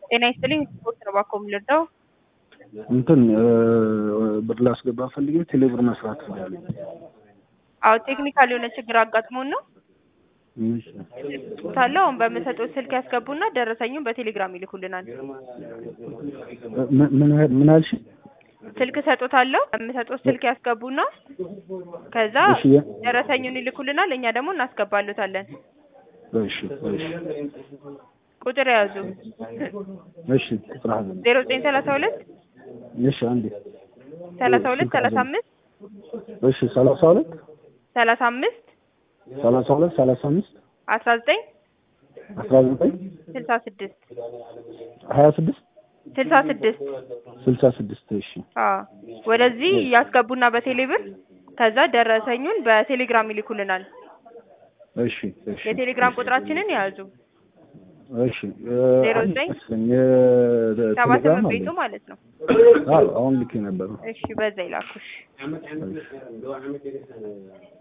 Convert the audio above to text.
ጤና ይስጥልኝ ስፖርት ነው ባኮ የምልርዳው እንትን ብር ላስገባ ፈልጌ ቴሌብር መስራት ፈልጋለሁ። አዎ ቴክኒካል የሆነ ችግር አጋጥሞን ነው ታለው አሁን በምሰጠው ስልክ ያስገቡና ደረሰኙን በቴሌግራም ይልኩልናል። ምን- ምን ያህል- ምን አልሽ? ስልክ ሰጦታለሁ በምሰጠው ስልክ ያስገቡና ከዛ እሺ የ- ደረሰኙን ይልኩልናል። እኛ ደግሞ እናስገባሉታለን። እሺ እሺ ቁጥር የያዙ እሺ ቁጥር ሀዘን ዜሮ ዘጠኝ ሰላሳ ሁለት እሺ አንዴ ሰላሳ ሁለት ሰላሳ አምስት እሺ ሰላሳ ሁለት ሰላሳ አምስት ሰላሳ ሁለት ሰላሳ አምስት አስራ ዘጠኝ አስራ ዘጠኝ ስልሳ ስድስት ሀያ ስድስት ስልሳ ስድስት ስልሳ ስድስት እሺ አዎ ወደዚህ ያስገቡና በቴሌብር ከዛ ደረሰኙን በቴሌግራም ይልኩልናል። እሺ እሺ የቴሌግራም ቁጥራችንን የያዙ እሺ ዜሮ ዘጠኝ ሰባ ቴሌግራም ስምንት አለ ቤቱ ማለት ነው። አዎ አሁን ልኬ ነበር እሺ በዛ ይላኩሽ። እሺ